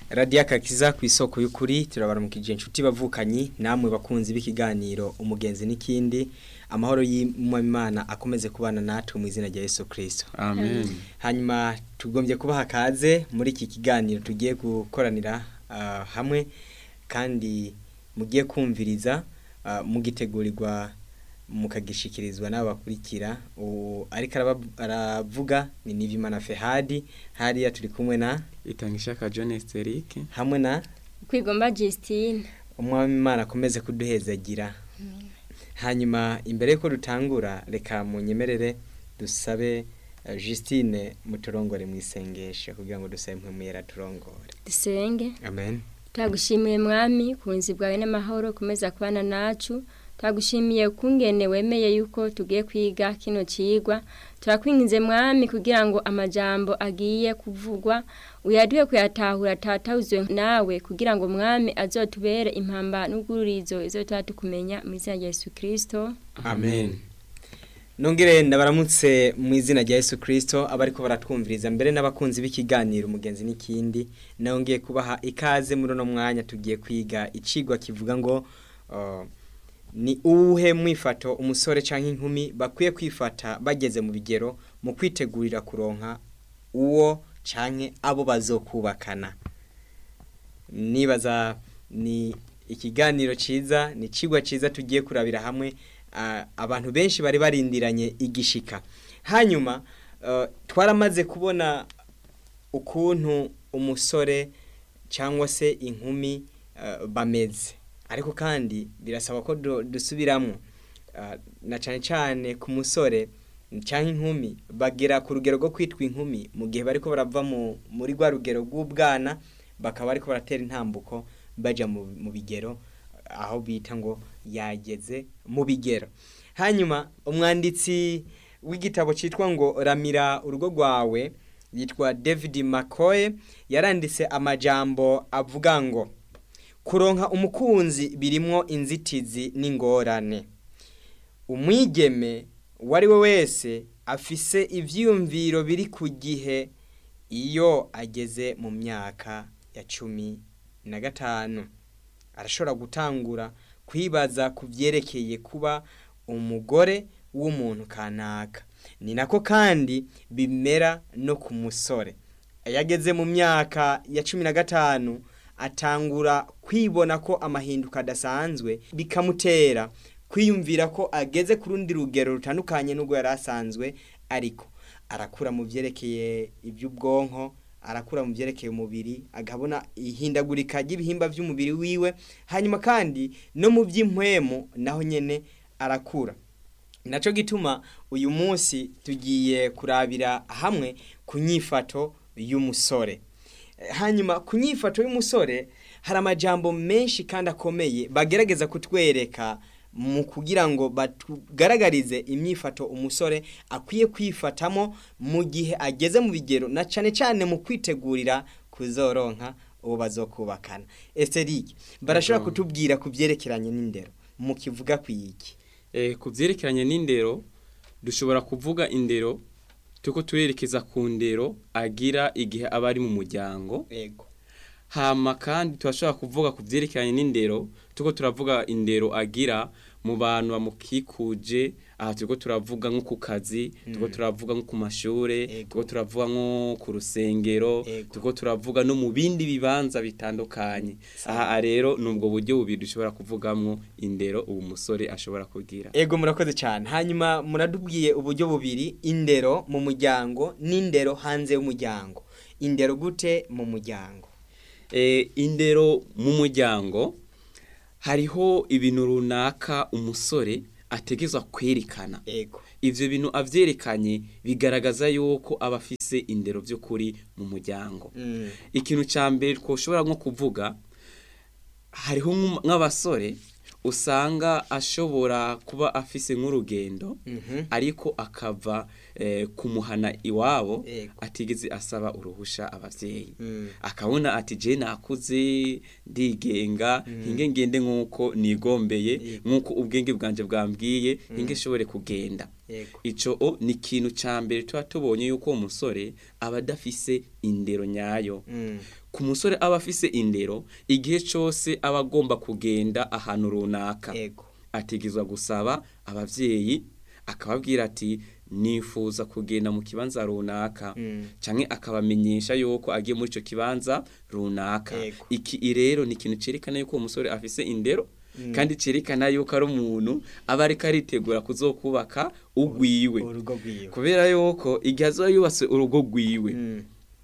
radiyo akakiza ku isoko y'ukuri turabaramukije inshuti bavukanyi namwe bakunzi b'ikiganiro umugenzi n'ikindi amahoro y'imana akomeze kubana natwe mu izina rya Yesu kirisito amen hanyuma tugombye kubaha akaze muri iki kiganiro tugiye gukoranira ah, hamwe kandi mugiye kumviriza ah, mugitegurirwa mukagishikirizwa n'abakurikira uwo ariko araba- aravuga ni Nivimana Fehadi hariya turi kumwe na itanga ishaka John Esteric hamwe na kwigomba Justine umwami Imana akomeze kuduhezagira hanyuma imbere yuko dutangura reka munyemerere dusabe eh, Justine muturongore mu isengesho kugira ngo dusabe impwemuyera turongore dusenge amen tagushimiye mwami kunzi bwawe n'amahoro komeza kubana nacu tagushimiye kungene wemeye yuko tugiye kwiga kino cigwa turakwingize mwami kugira ngo amajambo agiye kuvugwa uyaduhe kuyatahura tatawuzwe nawe kugira ngo mwami azotubere impamba n'ubwurizo izo tukumenya mu izina rya Yesu Kristo amen nongere ndabaramutse mu izina rya Yesu Kristo abariko baratwumviriza mbere n'abakunzi b'ikiganiro umugenzi n'ikindi nongeye kubaha ikaze muri uno mwanya tugiye kwiga icigwa kivuga ngo uh, ni uwuhe mwifato umusore canke inkumi bakwiye kwifata bageze mu bigero mu kwitegurira kuronka uwo canke abo bazokubakana nibaza ni ikiganiro ciza ni cigwa ciza tugiye kurabira hamwe ah, abantu benshi bari barindiranye igishika hanyuma eh, twaramaze kubona ukuntu umusore cyangwa se inkumi eh, bameze ariko kandi birasaba ko du- dusubiramwo Ah, na cyane cyane ku musore cyangwa inkumi bagera ku rugero rwo kwitwa inkumi mu gihe bariko barava mu- muri rwa rugero rw'ubwana bakaba bariko baratera intambuko baja mu mu bigero aho bita ngo yageze mu bigero hanyuma umwanditsi w'igitabo cyitwa ngo ramira urugo rwawe yitwa david mccoy yaranditse amajambo avuga ngo kuronka umukunzi birimwo inzitizi n'ingorane umwigeme uwo ari we wese afise ivyiyumviro biri ku gihe iyo ageze mu myaka ya cumi na gatanu arashobora gutangura kwibaza ku vyerekeye kuba umugore w'umuntu kanaka ni nako kandi bimera no ku musore iyo ageze mu myaka ya cumi na gatanu atangura kwibona ko amahinduka adasanzwe bikamutera kwiyumvira ko ageze ku rundi rugero rutandukanye n'ubwo yari asanzwe ariko arakura mu byerekeye iby'ubwonko arakura mu byerekeye umubiri agabona ihindagurika ry'ibihimba by'umubiri wiwe hanyuma kandi no mu by'impwemu naho nyene arakura naco gituma uyu munsi tugiye kurabira hamwe ku nyifato y'umusore Eh, hanyuma ku nyifato y'umusore hari amajambo menshi kandi akomeye bagerageza kutwereka mu kugira ngo batugaragarize imyifato umusore akwiye kwifatamo mu gihe ageze mu bigero na cane cane mu kwitegurira kuzoronka uwo bazokubakana Esterike barashobora Yego. kutubwira ku byerekeranye n'indero mu kivuga ku iki eh ku vyerekeranye n'indero dushobora kuvuga indero tuko turerekeza ku ndero agira igihe aba ari mu muryango yego hama kandi turashobora kuvuga ku vyerekeranye n'indero tuko turavuga indero agira mu bantu bamukikuje aha turiko turavuga nko ku kazi turiko turavuga nko ku mashure Ego. turiko turavuga nko ku rusengero Ego. turiko turavuga no mu bindi bibanza bitandukanye aha rero ni ubwo buryo bubiri dushobora kuvugamwo indero uwo musore ashobora kugira Ego murakoze cyane hanyuma muradubwiye uburyo bubiri indero mu muryango n'indero hanze y'umuryango indero gute mu muryango e, indero mu muryango hariho ibintu runaka umusore ategezwa kwerekana ego ivyo bintu avyerekanye bigaragaza yuko aba afise indero vy'ukuri mu muryango Mm. ikintu ca mbere twoshobora nko kuvuga hariho nk'um- nk'abasore usanga ashobora kuba afise nk'urugendo Mhm. ariko akava eh, kumuhana iwabo Yego. atigeze asaba uruhusha abavyeyi Mm. akabona ati je nakuze ndigenga hinge ngende nk'uko nigombeye Yego. nk'uko ubwenge bwanje bwambwiye hinge nshobore kugenda Yego. ico o ni ikintu ca mbere tuba tubonye yuko uwo musore aba adafise indero nyayo Mm. ku musore aba afise indero igihe cose aba agomba kugenda ahantu runaka Yego. ategezwa gusaba abavyeyi akababwira ati nifuza kugenda mu kibanza runaka Mm. canke akabamenyesha yuko agiye muri ico kibanza runaka Yego. iki rero ni ikintu cerekana yuko uwo musore afise indero Mm. kandi cerekana yuko ari umuntu aba ariko aritegura kuzokubaka ugwiwe urugo rwiwe kubera yuko igihe azoba yubatse urugo rwiwe Mm.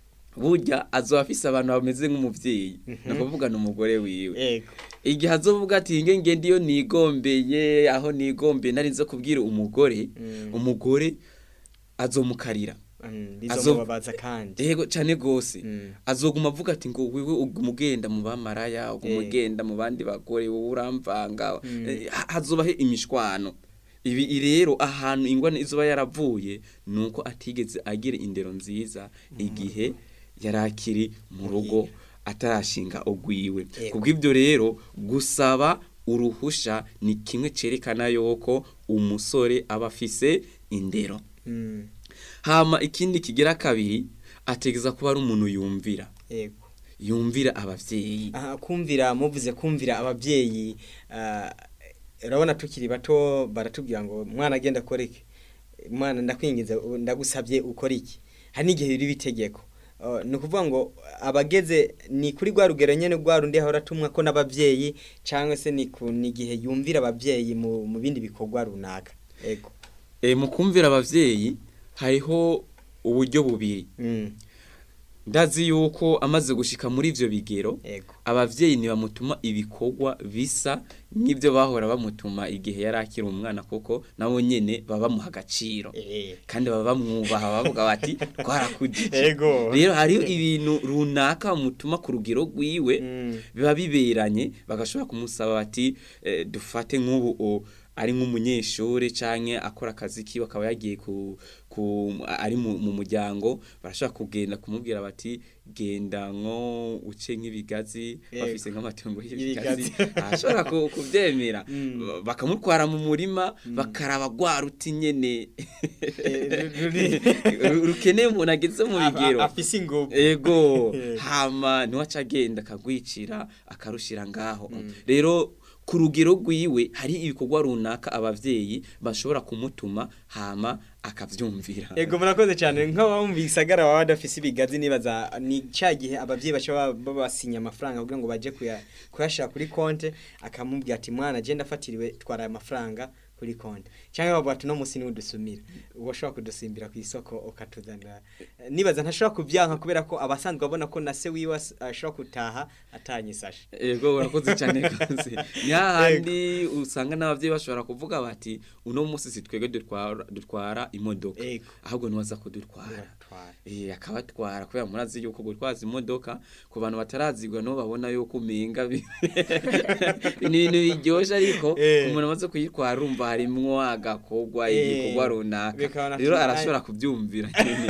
burya azoba afise abantu bameze nk'umuvyeyi ni ukuvuga ni umugore wiwe Yego. igihe azovuga ati nge ngende iyo nigombeye aho nigombeye nari nzo kubwira umugore Mm. umugore azomukarira Mm. Azo- bizomubabaza kandi yego cane gose Mm. azoguma avuga ati ngo wewe uguma ugenda mu bamaraya uguma Eh. ugenda mu bandi bagore wowe uramvanga Mm. Eh, ha- hazobaho imishwano ibi rero ahantu ingwane izoba yaravuye nuko atigeze agira indero nziza igihe yarakiri mu rugo atarashinga ugwiwe Yego. kubw'ibyo rero gusaba uruhusha ni kimwe cerekana yuko umusore aba afise indero Mm. hama ikindi kigira kabiri ategeza kuba ari umuntu yumvira Yego. yumvira abavyeyi aha kumvira muvuze kumvira ababyeyi ah, urabona tukiri bato baratubwira ngo mwana agenda akore iki mwana ndakwinginze u- ndagusabye ukora iki hari n'igihe biri bitegeko Uh, ni ukuvuga ngo abageze ni kuri rwa rugero nyene rwa rundi ahora atumwa ko n'abavyeyi cyangwa se ni ku ni igihe yumvira abavyeyi mu, mu bindi bikorwa runaka ego e, mu kumvira abavyeyi hariho uburyo bubiri mm. ndazi yuko amaze gushika muri ivyo bigero ego abavyeyi ntibamutuma ibikorwa bisa nk'ibyo bahora bamutuma igihe yari akiri umwana kuko nabo nyene baba bamuha agaciro eh kandi baba bamwubaha bavuga bati twarakujije ego rero hariho ibintu runaka bamutuma ku rugero rwiwe Mm. biba biberanye bagashobora kumusaba bati eh, dufate nk'ubu o, ari nk'umunyeshuri canke akora akazi kiwe akaba yagiye ku, ku ari mu, mu muryango barashobora kugenda kumubwira bati genda nko uce nk'ibigazi Yego. bafise nk'amatungo Y'ibigazi. y'ibigazi ashobora ku- kuvyemera Mm. bakamutwara mu murima bakaraba rwa ruti nyene Eh, ruri- Ru- rukeneye umuntu ageze mu bigero A- afise ingufu ego Eh. hama ntiwaca agenda akagwicira akarushira ngaho rero ku rugero rwiwe hari ibikorwa runaka abavyeyi bashobora kumutuma hama akavyumvira Ego murakoze cyane nk'ababa mu bisagara baba badafise ibigazi nibaza ni cya gihe abavyeyi baca baba- babasinya amafaranga kugira ngo baje kuya- kuyashira kuri konte akamubwira ati mwana je ndafatiriwe twara aya mafaranga kuri konte cyangwa bavuga ati no musi niwe udusumira uwo ashobora kudusimbira ku isoko ukatuzanira nibaza ntashobora kubyanka kubera ko abasanzwe babona ko na se wiwe as- ashobora gutaha atanyisashe ego urakoze cyane rwose ni hahandi usanga n'abavyeyi bashobora kuvuga bati uno munsi si twebwe dutwara, dutwara imodoka Ego. ahubwo niwaza kudutwara Biratwara. Eh akabatwara kubera murazi yuko gutwaza imodoka ku bantu batarazigwa no babona yuko umenga bi- ni ibintu biryoshe ariko Eh. umuntu amaze kuyitwara urumva harimwo agakorwa Eh. igikorwa runaka Bikabona rero ati, arashobora "Ai." kubyumvira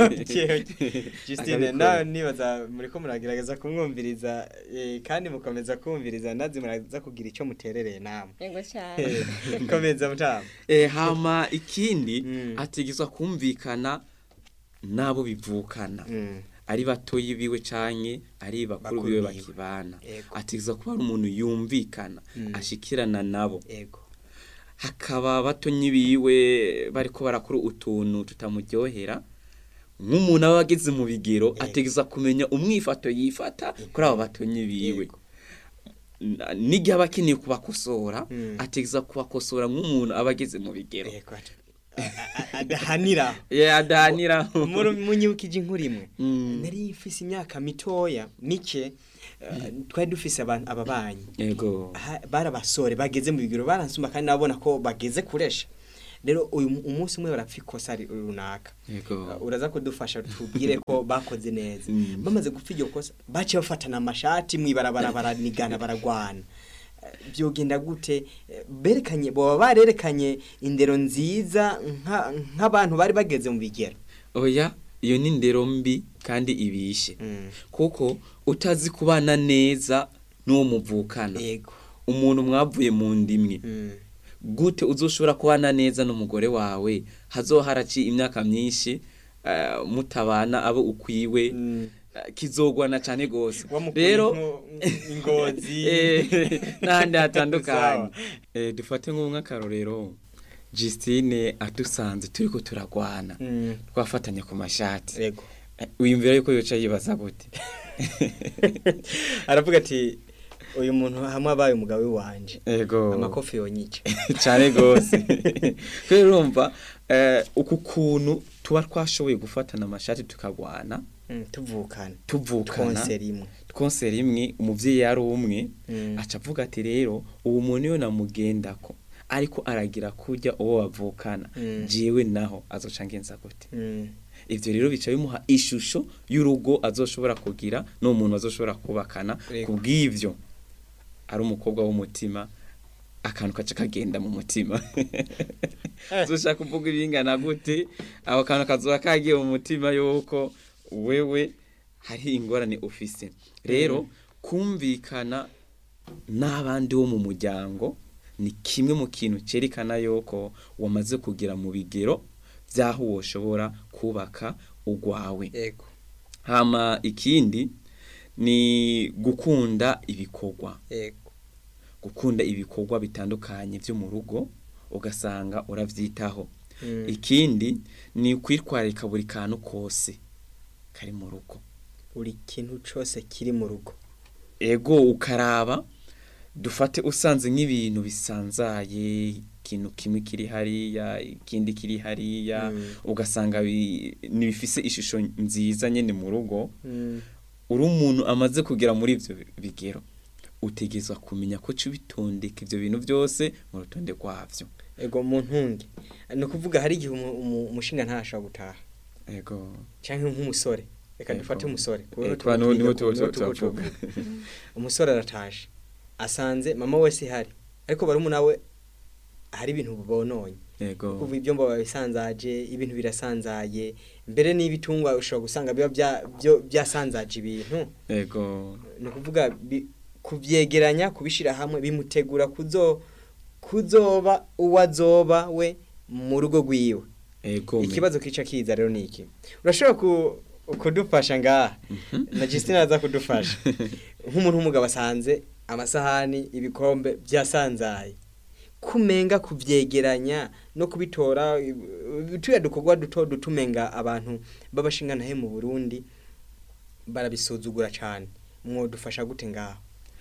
Justine Akabikora. nawe nibaza muriko muragerageza kumwumviriza eh, kandi mukomeza kumviriza ndazi muraza kugira icyo muterereye namwe yego cyane komeza mutama Eh, hama ikindi Mm. ategezwa kumvikana n'abo bivukana Mm. ari batoyi biwe canke ari bakuru Bakuru biwe biwe. bakibana Ego. ategezwa kuba ari umuntu yumvikana Mm. ashikirana nabo ego hakaba batonyi biwe bariko barakora utuntu tutamuryohera nk'umuntu aba ageze mu bigero Yego. ategeza kumenya umwifato yifata kuri abo batonyi biwe Yego. N- n'igihe aba akeneye kubakosora Mm. ategeza kubakosora nk'umuntu aba ageze mu bigero ego A- a- adahanira ye adahanira munyibukije inkuru imwe Mm. nari mfise imyaka mitoya mike eh, twari dufise abantu ababanyi yego aha, bari abasore bageze mu bigero baransuma kandi nabona ko bageze kuresha rero uyu mu- umunsi umwe barapfa ikosa ri- runaka yego Uh, uraza kudufasha tubwire ko bakoze neza Mm. bamaze gupfa iryo kosa baciye bafatana amashati mwibarabara baranigana baragwana byogenda gute Eh, berekanye baba barerekanye indero nziza nka- nk'abantu bari bageze mu bigero oya iyo ni indero mbi kandi ibishe Mm. kuko utazi kubana neza n'uwo muvukana yego umuntu mwavuye mu ndimwe Mm. gute uzoshobora kubana neza n'umugore wawe hazoharaci imyaka myinshi eh, mutabana abo ukwiwe Mm. eh, kizogwana cyane gose Wamukuye rero nko- ingozi eh, n'ahandi hatandukanye Sawa. Eh, dufate nk'umwakarorero Justine adusanze turiko turagwana Mm. twafatanya ku mashati yego Eh, wiyumvira yuko yoca yibaza gute aravuga ati uyu muntu hamwe abaye umugabo wanje ego amakofi yonyica cyane gose rero urumva eh, uku kuntu tuba twashoboye gufatana amashati tukagwana Mm, tuvukana tuvukana twonse rimwe twonse rimwe umuvyeyi yari umwe Mm. aca avuga ati rero ubu muntu iyo namugendako ariko aragira kurya uwo bavukana Mm. jewe naho azoca ngenza gute Mm. ivyo rero bica bimuha ishusho y'urugo azoshobora kugira n'uwo muntu azoshobora kubakana Yego. kubw'ivyo ari umukobwa w'umutima akantu kaca kagenda mu mutima uzoshaka kuvuga ibingana gute ako kantu kazoba kagiye mu mutima yuko wewe hari ingorane ufise rero kumvikana n'abandi bo mu muryango ni kimwe mu kintu cerekana yuko wamaze kugira mu bigero by'aho woshobora kubaka ugwawe yego hama ikindi ni gukunda ibikorwa yego gukunda ibikorwa bitandukanye byo mu rugo ugasanga uravyitaho Mm. ikindi ni kwitwararika buri kantu kose kari mu rugo buri kintu cose kiri mu rugo ego ukaraba dufate usanze nk'ibintu bisanzaye ikintu kimwe kiri hariya ikindi kiri hariya Mm. ugasanga bi- ntibifise ishusho nziza nyene mu rugo Mm. uri umuntu amaze kugera muri ivyo bigero utegezwa kumenya ko uca ubitondeka ivyo bintu byose mu rutonde rwavyo ego mu ntunge ni ukuvuga hari igihe umu- umu- umushinga ntashobora gutaha ego cyangwa nk'umusore reka Ego. dufate umusore Eh, tuba niho- niho tuba- tuba- turavuga. umusore arataje asanze mama wese ihari ariko barumuna we hari ibintu bononye ego kuva ibyo mbo bisanzaje ibintu birasanzaye mbere n'ibitungwa ushobora gusanga biba bya- byo- byasanzaje ibintu ego ni ukuvuga bi- kubyegeranya kubishyira hamwe bimutegura kuzo kuzoba uwo azoba we mu rugo rwiwe ego me. ikibazo kica kiza rero ni iki urashobora ku- kudufasha ngaha Mhm. na Justine aza kudufasha nk'umuntu w'umugabo asanze amasahani ibikombe byasanzaye kumenga kubyegeranya no kubitora i- tuya dukorwa duto dutumenga abantu b'abashinganahe mu Burundi barabisuzugura cyane mwodufasha gute ngaho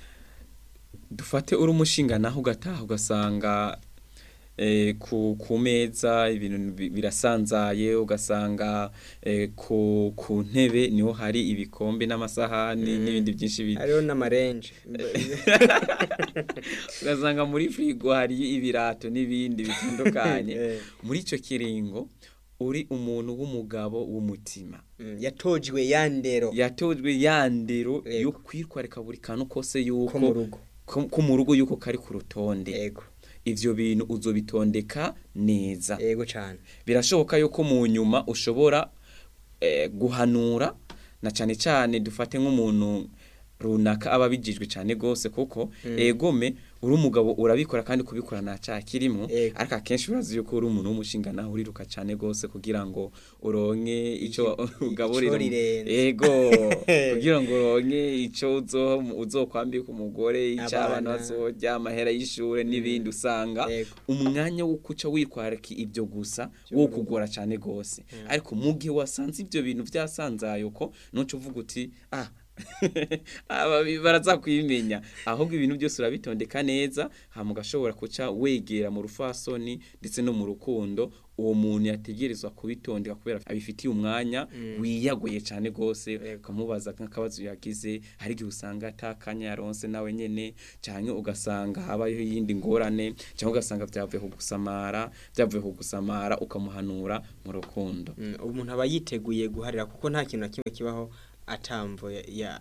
dufate uri umushinga naho ugataha ugasanga eh, ku, ku meza ibintu bi- birasanzaye ugasanga eh, ku, ku ntebe niho hari ibikombe n'amasahani Mm. n'ibindi byinshi bi- hariho n'amarenje ugasanga muri firigo hari ibirato n'ibindi bitandukanye Eh. muri icyo kiringo uri umuntu w'umugabo w'umutima Mm, yatojwe yandero yatojwe yandero yo Yego. kwitwarika buri kantu kose yuko ko mu rugo ko ko mu rugo yuko kari ku rutonde yego ivyo bintu uzobitondeka neza yego cyane birashoboka yuko mu nyuma ushobora eh, guhanura na cane cane dufate nk'umuntu runaka aba abijijwe cyane gose kuko Mm. egome uri umugabo urabikora kandi kubikora nta cyaha kirimo Ego. ariko akenshi urazi yuko uri umuntu w'umushinga naho uriruka cyane gose kugira ngo uronke ico Iki- ugaburira ico umu- rirenze. ego kugira ngo uronke ico uzo uzokwambika umugore ico abana Abana. bazorya amahera y'ishure n'ibindi usanga Ego. umwanya wo kuca witwararika ibyo gusa Byo wo mu rugo. kugora cyane gose ariko mu gihe wasanze ibyo bintu byasanzaye uko nuco uvuga uti ah aba bi- baraza kwimenya ahubwo ibintu byose urabitondeka neza hama ugashobora kuca wegera mu rufasoni ndetse no mu rukundo uwo muntu yategerezwa kubitondeka kubera abifitiye umwanya Mm. wiyaguye cyane gose Yego. ukamubaza nk'akabazo yagize hari igihe usanga atakanya yaronse nawe nyene canke ugasanga habayeho iyindi ngorane cyangwa ugasanga byavuye ku gusamara byavuye ku gusamara ukamuhanura mu rukundo Mm, umuntu aba yiteguye guharira kuko nta kintu na kimwe kibaho atamvo ya- yacu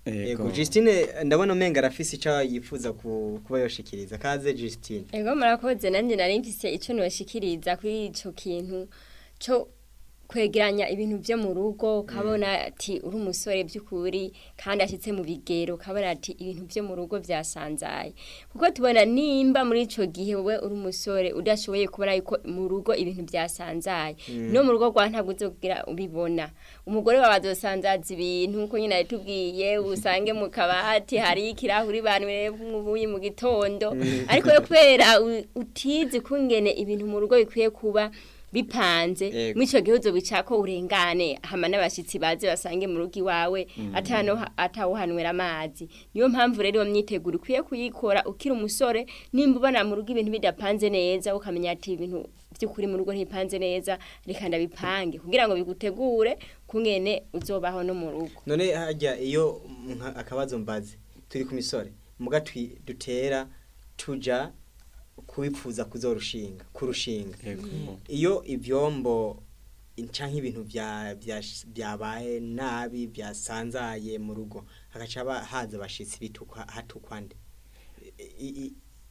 Ego Justine ndabona umenga arafise ico yifuza ku- kuba yoshikiriza kaze Justine Ego murakoze nanjye nari mfise icyo nubashikiriza kuri ico kintu cyo kwegeranya ibintu byo mu rugo ukabona ati uri umusore by'ukuri kandi ashitse mu bigero ukabona ati ibintu byo mu rugo byasanzaye kuko tubona nimba muri ico gihe wowe uri umusore udashoboye kubona yuko mu rugo ibintu byasanzaye no mu rugo rwa ntabwo uzogira ubibona umugore wawe azosanzaza ibintu nkuko nyine yatubwiye usange mu kabati hari ikirahuri banyweye nk'ubuyi mu gitondo ariko yo kubera u- utizi kungene ibintu mu rugo bikwiye kuba bipanze Yego. muri icyo gihe uzobica ko urengane hama n'abashyitsi baze basange mu rugo iwawe atano atawuhanywera amazi niyo mpamvu rero iyo myiteguro ukwiye kuyikora ukiri umusore nimba ubona mu rugo ibintu bidapanze neza ukamenya ati ibintu by'ukuri mu rugo ntibipanze neza reka ndabipange kugira ngo bigutegure kungene uzobaho no mu rugo none hajya iyo nka- akabazo mbaze turi ku misore muga twi- dutera tuja kubipfuza kuzorushinga kurushinga Ego. iyo ivyombo canke ibintu vya- vya- vyabaye nabi byasanzaye mu rugo hagaca haba haza abashitsi bitukwa hatukwa nde I- i-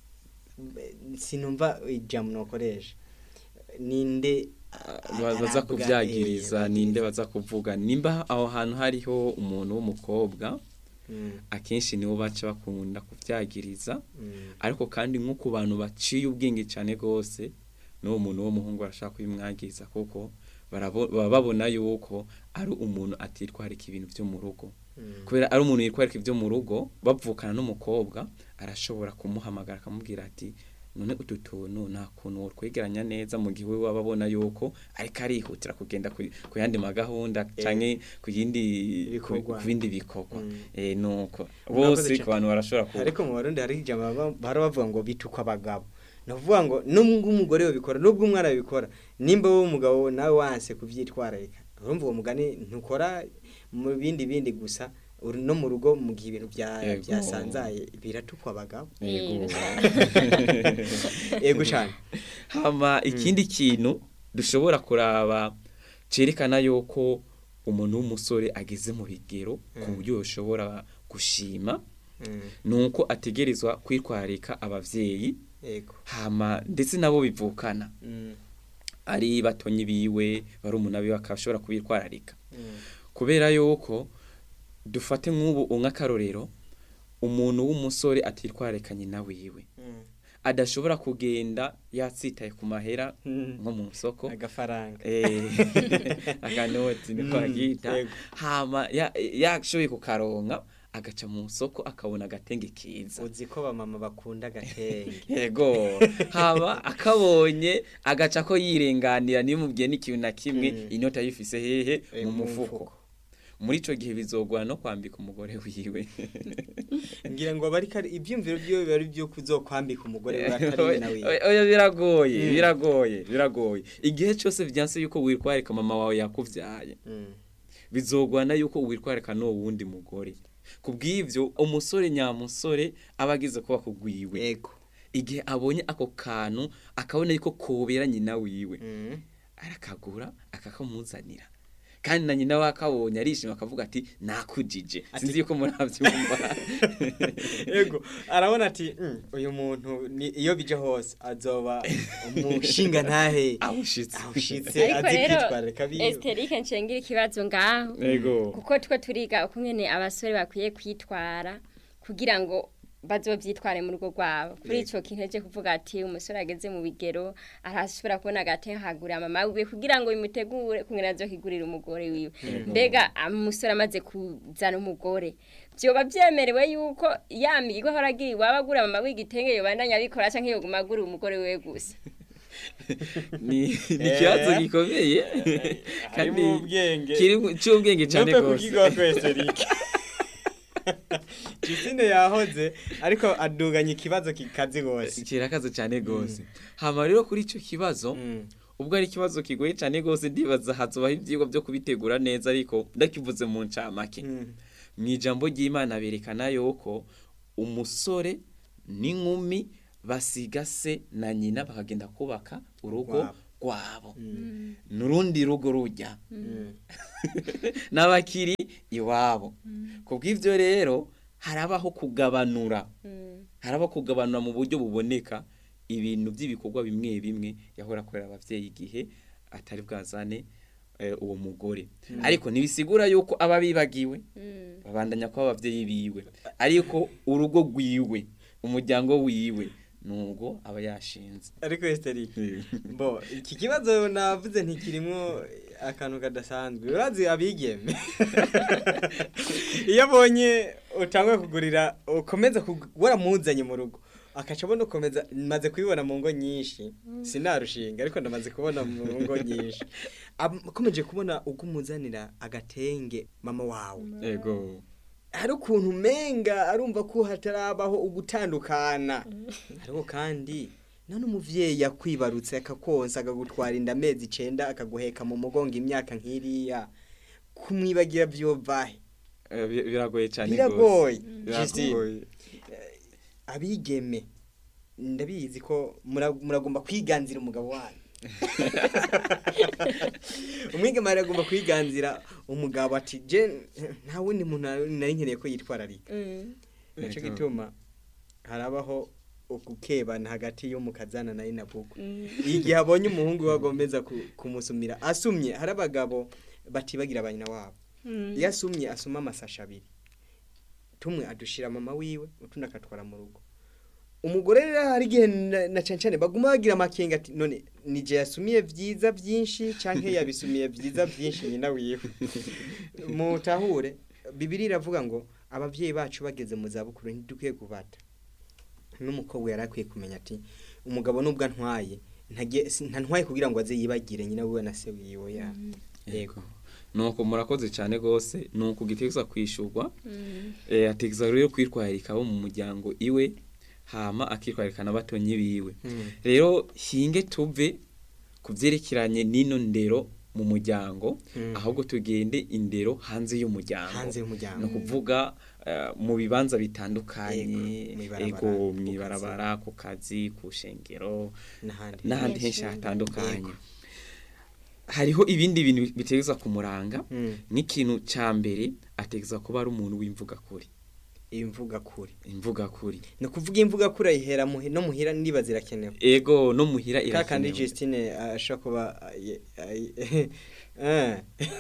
sinumva ijambo nokoresha ninde a- Ba- baza arabwa, kuvyagiriza eh, ninde baza kuvuga nimba aho hantu hariho umuntu w'umukobwa Mm, akenshi nibo baca bakunda kuvyagiriza mm, ariko kandi nko ku bantu baciye ubwenge cyane gose n'uwo muntu w'umuhungu arashaka kubimwagiriza kuko barabo- baba babona yuko ari umuntu atitwarika ibintu vyo mu rugo mm. kubera ari umuntu yitwarika ibyo mu rugo bavukana n'umukobwa arashobora kumuhamagara akamubwira ati none utu tuntu nta kuntu wotwegeranya neza mu gihe we waba abona yuko ariko arihutira kugenda ku ku yandi magahunda canke ku yindi ku Bikorwa. ku bindi bikorwa Mm. eh nuko Murakoze bose cane. ku bantu barashobora ku ariko mu barundi hari ijambo baba- bahora bavuga ngo bitukwa abagabo navuga ngo nubwo umugore yobikora nubwo umwana yobikora nimba wowe umugabo nawe wanse kuvyitwararika urumva uwo mugani ntukora mu bindi bindi gusa uri no mu rugo mu gihe ibintu bya- Yego. byasanzaye biratukwa abagabo Yego. yego cyane hama ikindi kintu dushobora kuraba cerekana yuko umuntu w'umusore ageze mu bigero ku buryo yoshobora gushima Mm, nuko ategerezwa kwitwararika abavyeyi yego hama ndetse nabo bivukana Mm, ari batonyi biwe barumuna biwe akashobora kubitwararika mm, kubera yuko dufate nk'ubu nk'akarorero umuntu w'umusore atitwararika nyina wiwe mm, adashobora kugenda yatsitaye ku mahera Mm. nko mu soko agafaranga Eh, akanoti niko Mm, agita yego. hama ya- yashoboye kukaronka agaca mu soko akabona agatenge kiza uzi ko bamama bakunda agatenge yego haba akabonye agaca ko yirenganira niyo mubwiye n'ikintu na kimwe Mm. inota yifise hehe Eh, mu mu mufuko mufuko. muri ico gihe bizogwana no kwambika umugore wiwe ngira ngo bari kari ibyumviro byiwe biba ari byo kuzokwambika umugore we atari we nawe Oya, oya biragoye Mm. biragoye biragoye igihe cyose vyanse yuko witwarika mama wawe yakuvyaye Mm. bizogwana yuko witwarika no wundi mugore kubw'ivyo umusore nyamusore aba agize kuba kugwiwe yego igihe abonye ako kantu akabona yuko kobera nyina wiwe Mm. arakagura akakamuzanira kandi na nyina wakabonye arishima akavuga ati nakujije Ati- sinzi yuko muravyumva yego arabona ati "Mm, uyu muntu ni- iyo bije hose azoba umushinga ntahe awushitse awushitse ariko azi rero kwitwararika biwe esiterike nshengira ikibazo ngaho yego kuko two turiga uko nyene abasore bakwiye kwitwara kugira ngo bazovyitware mu rugo rwabo kuri Yego. ico kintu eje kuvuga ati umusore ageze mu bigero arashobora kubona agatehagurira mama wiwe kugira ngo bimutegure kungena azokigurira umugore wiwe mbega umusore amaze kuzana umugore vyoba vyemerewe yuko ya migo ahora agira iwaba agura mama w'igitenge yobandanya abikora canke yoguma agura umugore wiwe gusa ni ni ikibazo gikomeye kandi harimo ubwenge kiri cy'ubwenge cyane Ntupe rwose kukigaho twese Eric Justine yahoze ariko aduganya ikibazo kikazi gose kirakaze cyane rwose hama rero kuri icyo kibazo Mm. ubwo ari ikibazo kigoye cyane rwose ndibaza hazobaho ibyigwa byo kubitegura neza ariko ndakivuze mu ncamake Mm. mu ijambo ry'imana berekana yuko umusore n'inkumi basiga se na nyina bakagenda kubaka urugo Wabo. rwabo n'urundi rugo rujya Mm. n'abakiri iwabo ku bw'ibyo rero harabaho kugabanura harabaho kugabanura mu buryo buboneka ibintu by'ibikorwa bimwe bimwe yahora akorera ababyeyi igihe atari bwazane eh, uwo mugore ariko ntibisigura yuko aba bibagiwe babandanya kuba ababyeyi biwe ariko urugo rwiwe umuryango wiwe nubwo aba yashinze ariko Esteri bo iki kibazo navuze ntikirimwo akantu kadasanzwe urazi abigeme iyo abonye utangwe kugurira ukomeza kug- waramuzanye mu rugo akaca abona ukomeza maze kubibona mu ngo nyinshi sinarushinga ariko ndamaze kubona mu ngo nyinshi Am- akomeje kubona uko umuzanira agatenge mama wawe ego hari ukuntu umenga arumva ko hatarabaho ugutandukana ariko kandi none umuvyeyi yakwibarutse akakonsa akagutwara inda amezi icenda akaguheka mu mugongo imyaka nk'iriya kumwibagira vyovahe Eh, bi- biragoye cyane biragoye gose. Justine, biragoye abigeme ndabizi ko mura- muragomba kwiganzira umugabo wanyu umwigeme aragomba kwiganzira umugabo ati je nta wundi muntu nari nkeneye ko yitwararika nico Ego. gituma harabaho ukukebana hagati y'umukazana na inabuko igihe abonye umuhungu we agomeza ku- kumusumira asumye hari abagabo batibagira abanyina wabo iyo asumye asuma amasasha abiri tumwe adushira mama wiwe utundi akatwara mu rugo umugore rero hari igihe na- na cane cane baguma bagira amakenga ati none nije yasumiye vyiza vyinshi canke yabisumiye vyiza vyinshi nyina wiwe mutahure bibiri iravuga ngo abavyeyi bacu bageze mu zabukuru ntidukwiye kubata n'umukobwa yari akwiye kumenya ati umugabo nubwo antwaye ntagiye- si- ntantwaye kugira ngo aze yibagire nyina wiwe na se wiwe ya yego nuko murakoze cyane rwose nuko ugitegeza kwishurwa eh, ategeza rero kwitwararika abo mu muryango iwe hama akitwararika n'abatonyi biwe Mm. rero hinge tuve ku byerekeranye n'ino ndero mu muryango Mm. ahubwo tugende indero hanze y'umuryango hanze y'umuryango ni ukuvuga eh, mu bibanza bitandukanye Ego, mw'ibarabara, ego ku mu ibarabara ku kazi ku shengero n'ahandi n'ahandi Yes, henshi yego. hatandukanye hariho ibindi bintu bitegeza kumuranga Mm. nk'ikintu cya mbere ategeza kuba ari umuntu w'imvuga kuri imvuga kuri imvuga kuri ni ukuvuga imvuga kuri ayihera muhi- no muhira niba zirakenewe ego no muhira ka kandi irakenewe Justine ashobora kuba ayi- ayi- eh.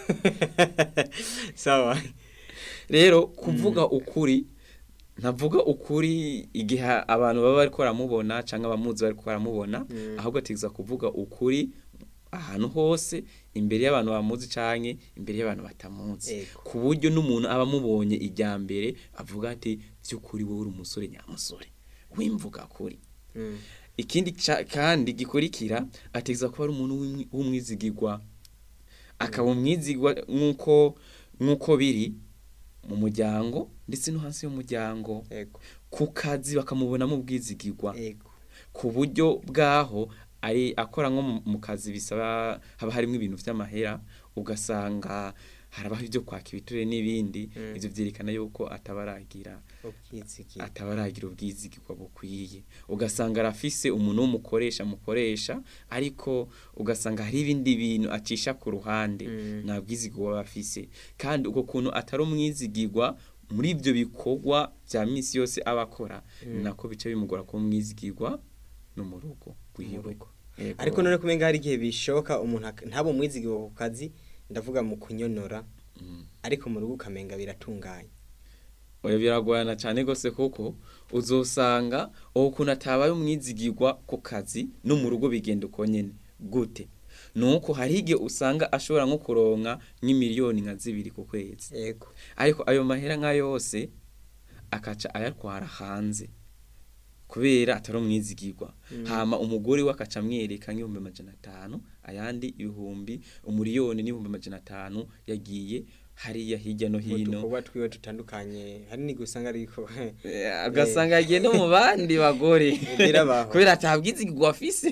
sawa rero kuvuga ukuri ntavuga ukuri igihe abantu baba bari baramubona cyangwa abamuzi bari baramubona Mm. ahubwo ategeza kuvuga ukuri ahantu hose imbere y'abantu bamuzi cyangwa imbere y'abantu batamuzi Ego. ku buryo n'umuntu aba amubonye ijya mbere avuga ati by'ukuri wowe uri umusore nyamusore w'imvuga kuri Mm. ikindi ca- kandi gikurikira ategeza kuba ari umuntu w'umwi- w'umwizigirwa akaba umwizigwa nk'uko nk'uko biri mu muryango ndetse no hansi y'umuryango ego ku kazi bakamubonamo ubwizigirwa ego ku buryo bwaho ari akora nko mu- mu kazi bisaba haba harimo ibintu by'amahera ugasanga harabaho ibyo kwaka ibiture n'ibindi Mm. ibyo byerekana yuko ataba aragira ubwizigi ataba aragira ubwizigirwa bukwiye ugasanga arafise umuntu w'umukoresha mukoresha ariko ugasanga hari ibindi bintu acisha ku ruhande Mm. nta bwizigirwa aba afise kandi uko kuntu atari umwizigirwa muri ibyo bikorwa bya minsi yose aba akora Mm. nako bica bimugora kuba umwizigirwa no mu rugo Mu rwiwe rugo. Yego. ariko none kumenga hari igihe bishoboka umuntu ak- ntabe umwizigi ku kazi ndavuga mu kunyonora Mm. ariko mu rugo ukamenga biratunganye oya biragorana cyane rwose kuko uzosanga uwo kuntu atabaye umwizigirwa ku kazi no mu rugo bigenda uko nyine gute nuko hari igihe usanga ashobora nko kuronka nk'imiliyoni nka zibiri ku kwezi yego ariko ayo mahera nka yose akaca ayatwara hanze kubera atari umwizigirwa hama umugore we akaca amwereka nk'ibihumbi amajana atanu ayandi ibihumbi umuriyoni n'ibihumbi amajana atanu yagiye hariya hirya no mu hino dukorwa twiwe dutandukanye hari n'igihe usanga ariko Eh, ugasanga yagiye no mu bandi bagore Birabaho. kubera atabwizigirwa afise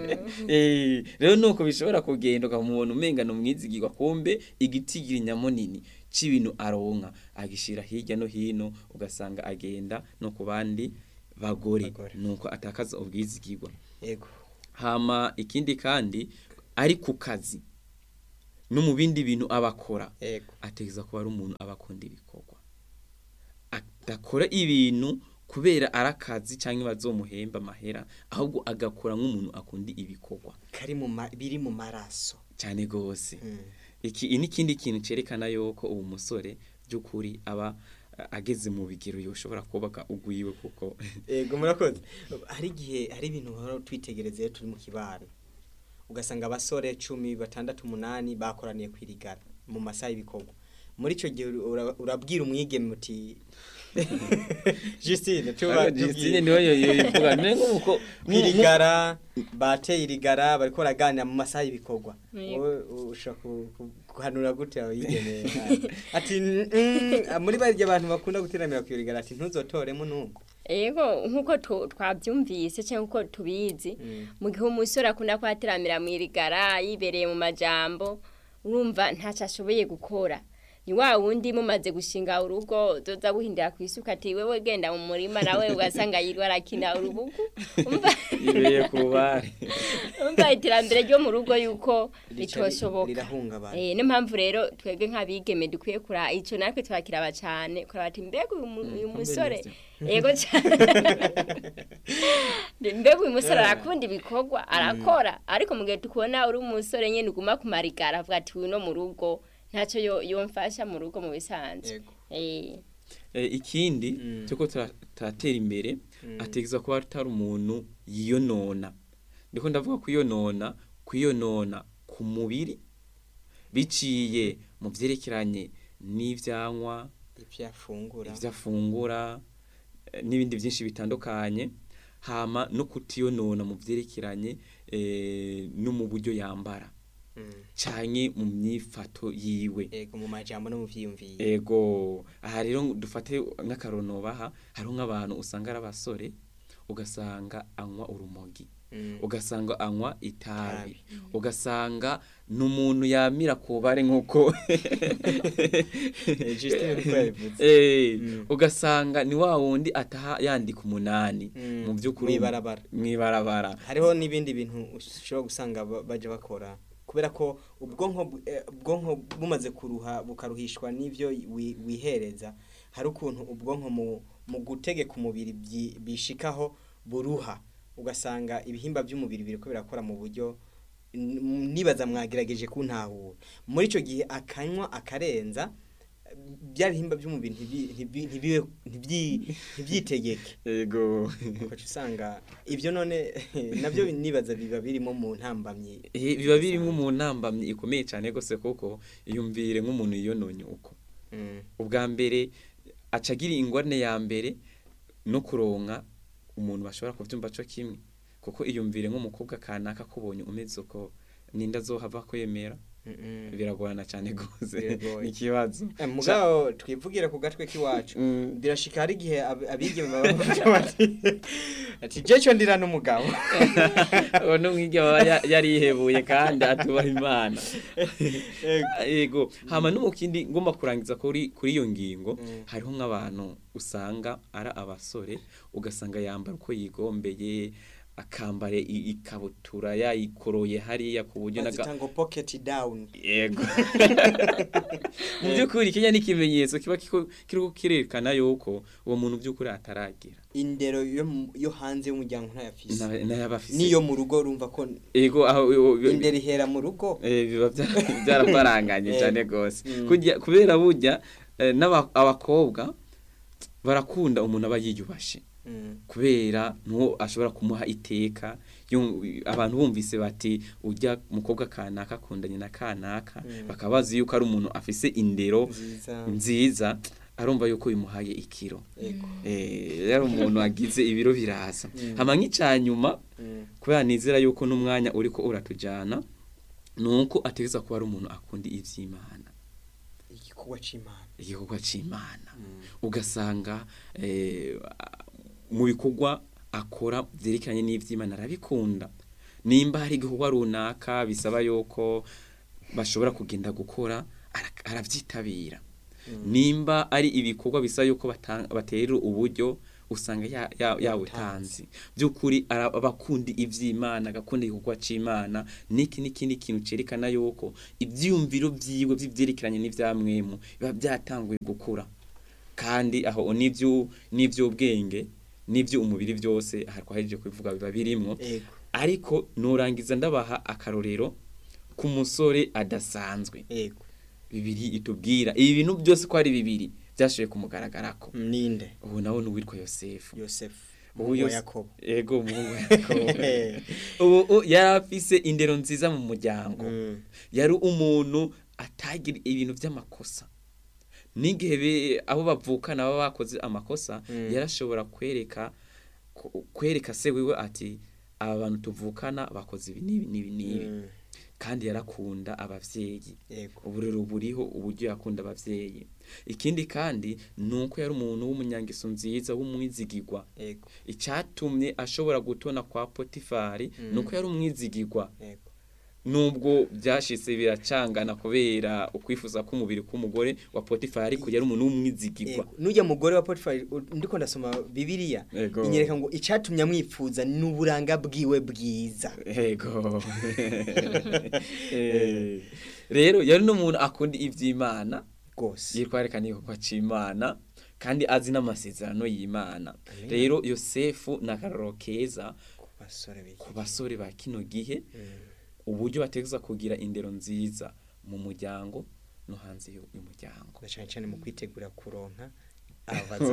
Eh, rero nuko bishobora kugenda ukamubona umengana umwizigirwa kumbe igitigiri nyamunini c'ibintu aronka agishira hirya no hino ugasanga agenda no ku bandi bagore Bagore. nuko atakaza ubwizigirwa yego hama ikindi kandi ari ku kazi no mu bindi bintu abakora yego ategeza kuba ari umuntu aba akunda ibikorwa adakora ibintu kubera ari akazi cyangwa bazomuhemba amahera ahubwo agakora nk'umuntu akunda ibikorwa kari mu ma- biri mu maraso cyane rwose Mm. iki n'ikindi kintu cyerekana yuko uwo musore by'ukuri aba eh, ageze mu bigero yoshobora kubaka ugwiwe kuko yego murakoze hari igihe hari ibintu uhora twitegereza iyo turi mu kibano ugasanga abasore cumi batandatu umunani bakoraniye kwirigara mu masaha y'ibikorwa muri icyo gihe ura- urabwira umwigeme uti Justine tuba Justine niwe yoyivuga ne nk'uko kwirigara bateye irigara bariko baraganira mu masaha y'ibikorwa Yego. wowe ushaka ku- ku- guhanura gute abayigeme ati "Mm, muri barya abantu bakunda guteramira kwirigara ati ntuzotoremo n'umwe Ego nkuko tu- twabyumvise cyangwa uko tubizi Mm. mu gihe umusore akunda kwateramira mu irigara yibereye mu majambo urumva ntacyo ashoboye gukora ni wa wundi mumaze gushinga urugo uzoza guhindira ku isuka ati wewe genda mu murima nawe ugasanga yirwa arakina urubugu umva ibeye ku bari umva iterambere ryo mu rugo yuko Rica ri- ritoshoboka rirahungabana Eh, niyo mpamvu rero twebwe nk'abigeme dukwiye kura icyo natwe turakiraba cyane kuraba ati mbega uyu mu- uyu musore yego cyane mbega uyu musore arakunda ibikorwa arakora ariko mu gihe tukubona uri umusore nyine uguma ku marigara avuga ati uyu no mu rugo ntacyo yo- yomfasha mu rugo mu bisanzwe Yego. Eh, Eh, ikindi Mm. cyo turatera imbere ategeza kuba atari umuntu yiyonona ndiko ndavuga kwiyonona kwiyonona ku mubiri biciye mu byerekeranye n'ivyanywa ibyo afungura ivyo afungura eh, n'ibindi byinshi bitandukanye hama no kutiyonona mu byerekeranye eh, no mu buryo yambara Mm. canke mu myifato yiwe yego mu majambo no mu vyiyumviro ego aha rero dufate nk'akarono baha hariho nk'abantu usanga ari abasore ugasanga anywa urumogi Mm. ugasanga anywa itabi ugasanga ni umuntu yamira ku bare nk'uko Eh, Justine uko yabivuze. Eh, Mm. ugasanga ni wa wundi ataha yandika umunani Mm. mu by'ukuri Mw'ibarabara. mw'ibarabara hariho n'ibindi bintu ushobora gusanga ba- baje bakora kubera ko ubwonko bu- eh, ubwonko bumaze kuruha bukaruhishwa n'ivyo wi- wihereza hari ukuntu ubwonko mu, mu gutegeka umubiri byi- bishikaho buruha ugasanga ibihimba by'umubiri biriko birakora mu buryo n- nibaza mwagerageje kuntahura muri ico gihe akanywa akarenza bya bihimba by'umubiri ntibi- ntibi- ntibibe- ntibyi- ntibyitegeke ego ugaca usanga ibyo none nabyo nibaza biba birimo mu ntambamyi Eh, biba birimo mu ntambamyi ikomeye cyane rwose kuko iyumvire nk'umuntu yiyononye uko Mm, ubwa mbere acagira ingorane ya mbere no kuronka umuntu bashobora kubyumva cyo kimwe kuko iyumvire nk'umukobwa kanaka kubonye umeze uko ninda azohava kwemera mm, mm. biragorana cyane rwose Biragoye. ni ikibazo Eh, mugabo twivugire ku gatwe k'iwacu Mm. birashika hari igihe ab- abigeme baba bavuga bati ati jeco ndira n'umugabo uwo ni umwige aba ya- yarihebuye kandi atubaha imana yego hama no mu kindi ngomba kurangiza kuri kuri iyo ngingo Mm. hariho nk'abantu usanga ari abasore ugasanga yambara uko yigombeye akambara i- ikabutura yayikoroye hariya ku buryo naga bazita ngo pocket down yego mu by'ukuri kenya ni ikimenyetso kiba kiko- kiriko kirerekana yuko uwo muntu by'ukuri ataragira indero yo mu- yo hanze y'umuryango ntayafise Na- n'ayabafise niyo mu rugo urumva ko yego aho indero ihera mu rugo Eh, biba bya- byarabaranganye Eh. cyane rwose Mm. Kujya- kubera burya eh, n'aba- abakobwa barakunda umuntu aba yiyubashe Mm, kubera nuwo ashobora kumuha iteka yum- abantu bumvise bati ujya umukobwa kanaka akundanye na kanaka Mm. bakaba bazi yuko ari umuntu afise indero nziza nziza arumva yuko bimuhaye ikiro yego Eh, yari umuntu agize ibiro biraza Mm. hama nk'icyanyuma Mm, kubera nizera yuko n'umwanya uriko uratujana nuko ategeza kuba ari umuntu akunda ivy'imana igikorwa c'imana igikorwa c'imana Mm. ugasanga eh, mu bikorwa akora vyerekeranye n'ivy'imana arabikunda nimba hari igikorwa runaka bisaba yuko bashobora kugenda gukora ara- aravyitabira Mm. nimba ari ibikorwa bisaba yuko bata- baterera uburyo usanga ya- ya- yawutanze by'ukuri ara- aba akunda iby'imana agakunda igikorwa cy'imana n'iki n'ikindi kintu cyerekana yuko ibyiyumviro byiwe by'ibyerekeranye n'ibyamwemu biba byatanguye gukura kandi aho n'ibyo n'iby'ubwenge n'ibyo umubiri byose aha twahejeje kubivuga biba birimwo Ego. ariko nurangiza ndabaha akarorero k'umusore adasanzwe Ego. bibiri itubwira ibi bintu byose ko ari bibiri byashoboye kumugaragarako Ninde? ubu nawe ni uwitwa yosefu Yosefu. ubu Umuhungu wa Yose- Yakobo. ego umuhungu wa yakobo ubu u- yari afise indero nziza mu muryango Mm. yari umuntu atagira ibintu by'amakosa n'igihe be- abo bavukana baba bakoze amakosa Mm. yarashobora kwereka ku- kwereka se wiwe ati aba bantu tuvukana bakoze ibi n'ibi n'ibi n'ibi Mm. kandi yarakunda abavyeyi Ego. uburero buriho uburyo yakunda abavyeyi ikindi kandi ni uko yari umuntu w'umunyangeso nziza w'umwizigirwa Ego. icyatumye ashobora gutona kwa potifari Mm. ni uko yari umwizigirwa Ego. nubwo byashitse biracangana kubera ukwifuza k'umubiri k'umugore wa potifari ariko yari umuntu w'umwizigirwa Ego. Nujya mugore wa Potifari u- ndiko ndasoma Bibiliya Ego. inyereka ngo icatumye amwifuza n'uburanga bwiwe bwiza. Ego. Eh, rero yari n'umuntu akunda ivy'Imana Gose. yitwareka n'igikorwa c'Imana kandi azi n'amasezerano y'Imana Amen. rero Yosefu ni akarorero keza Ku basore biki. ku basore ba kino gihe Mm. uburyo bategeza kugira indero nziza mu muryango no hanze y'u- y'umuryango Na cyane cyane mu kwitegura kuronka abaza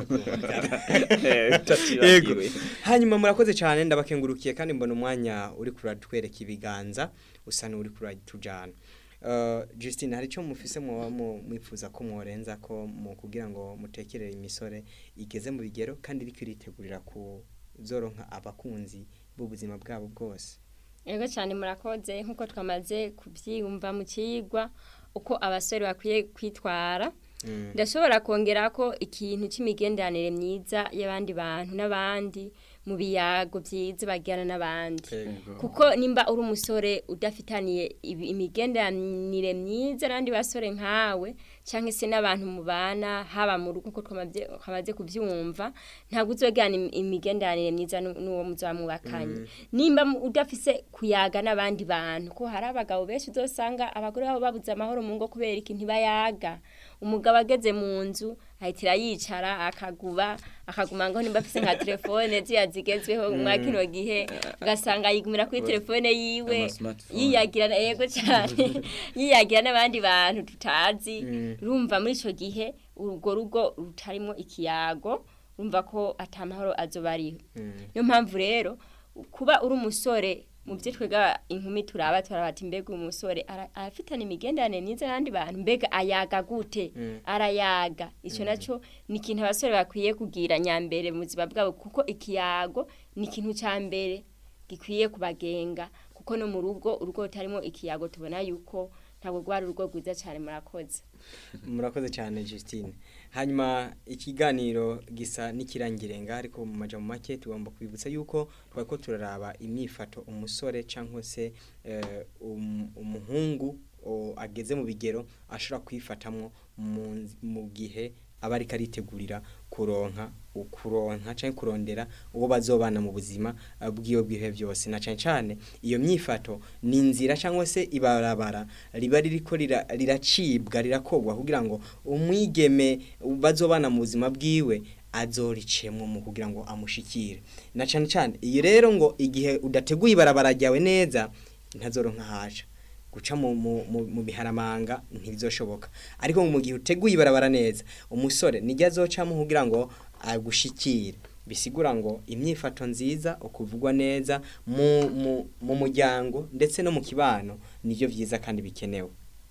Yego. hanyuma murakoze cyane ndabakengurukiye kandi mbona umwanya uri kuratwereka ibiganza usa n'uri kuratujana Uh, Justine hari icyo mufise mwoba mu- mwifuza ko mworenza ko mu kugira ngo mutekerere imisore igeze mu bigero kandi iriko iritegurira kuzoronka abakunzi b'ubuzima bwabo bwose Ego cyane murakoze nk'uko twamaze kubyiyumva mu kigwa uko abasore bakwiye kwitwara Mm. ndashobora kongera ko ikintu cy'imigenderanire myiza y'abandi bantu n'abandi mu biyago byiza bagirana n'abandi Ego. kuko nimba uri umusore udafitaniye ibi- imigenderanire myiza n'abandi basore nkawe cyangwa se n'abantu mubana haba mu rugo uko twamabye- twamaze kubyumva ntabwo uzogana im- imigenderanire myiza n'u- n'uwo muzamubakanye nimba mu- udafise kuyaga n'abandi bantu ko hari abagabo benshi uzosanga abagore babo babuze amahoro mu ngo kubera iki ntibayaga umugabo ageze mu nzu ahitira yicara akaguba akaguma ngo nimba afise nka telefone ziya zigezweho mwa kino gihe ugasanga yigumira kuri telefone yiwe Ama smartphone. yiyagira yego cyane yiyagira n'abandi bantu tutazi Mm. rumva muri ico gihe urwo rugo rutarimo ikiyago rumva ko atamahoro azoba ariho Mm. niyo mpamvu rero kuba uri umusore mu byo twega inkumi turaba turaba ati mbega umusore ara- arafitana imigenderanire myiza n'abandi bantu mbega ayaga gute Mm. arayaga icyo nacyo ni ikintu abasore bakwiye kugira nyambere mu buzima bwabo kuko ikiyago ni ikintu cya mbere gikwiye kubagenga kuko no mu rugo urugo rutarimo ikiyago tubona yuko ntabwo rwari urugo rwiza cyane murakoze murakoze cyane Justine hanyuma ikiganiro gisa n'ikirangirenga ariko mu majambo make tugomba kwibutsa yuko twari ko turaraba imyifato umusore cyangwa se eh, um- umuhungu o, ageze mu bigero ashobora kwifatamo mu nz- mu gihe aba ariko aritegurira kuronka ukuronka cyangwa kurondera uwo bazobana mu buzima eh, bwiwe bwihe byose na cyane cyane iyo myifato ni inzira cyangwa se ibarabara riba ririko rira- riracibwa rirakogwa kugira ngo umwigeme bazobana mu buzima bwiwe azoricemwo mu kugira ngo amushikire na cyane cyane iyi rero ngo igihe udateguye ibarabara ryawe neza ntazoronka haja guca mu, mu, mu, mu biharamanga ntibizoshoboka ariko mu gihe uteguye ibarabara neza umusore nijya azocamo kugira ngo agushikire bisigura ngo imyifato nziza ukuvugwa neza mu, mu, mu muryango ndetse no mu kibano nivyo vyiza kandi bikenewe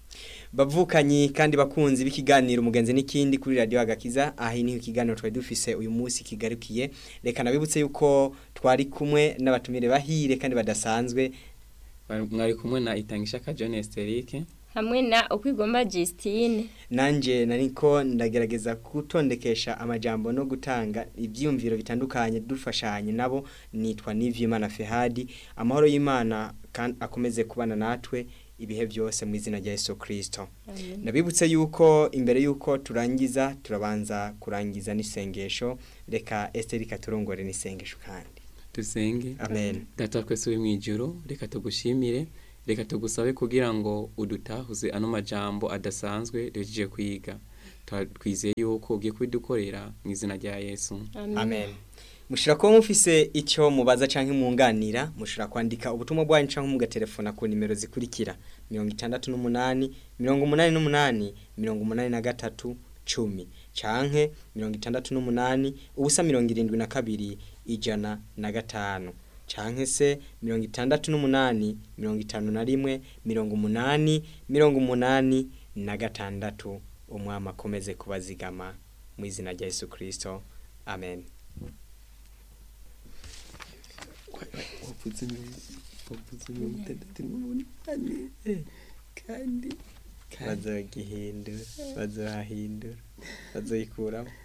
bavukanyi kandi bakunzi b'ikiganiro umugenzi n'ikindi kuri radio agakiza ahi niho ikiganiro twari dufise uyu munsi kigarukiye reka nabibutse yuko twari kumwe n'abatumire bahire kandi badasanzwe mwari kumwe na itangishaka John Esterique hamwe na ukwigomba Justine nanje nariko ndagerageza gutondekesha amajambo no gutanga ibyiyumviro bitandukanye dufashanye nabo nitwa Nivyimana Fehadi amahoro y'Imana kandi akomeze kubana natwe ibihe byose mu izina rya Yesu Kristo Amen. nabibutse yuko imbere yuko turangiza turabanza kurangiza n'isengesho reka Esther katurongore n'isengesho kandi dusenge amen data twese uri mu ijoro reka tugushimire reka tugusabe kugira ngo udutahuze ano majambo adasanzwe duhejeje kwiga Twa- twizeye yuko ugiye kubidukorera mu izina rya yesu amen mushobora kuba mufise icyo mubaza cyangwa mwunganira mushobora kwandika ubutumwa bwanyu cyangwa mugatelefona ku nimero zikurikira mirongo itandatu n'umunani mirongo umunani n'umunani mirongo umunani na gatatu cumi canke mirongo itandatu n'umunani ubusa mirongo irindwi na kabiri ijana na gatanu canke se mirongo itandatu n'umunani mirongo itanu na rimwe mirongo umunani mirongo umunani na gatandatu umwami akomeze kubazigama mu izina rya yesu kirisito amen kandi bazohahindura bazohahindura bazoyikuramo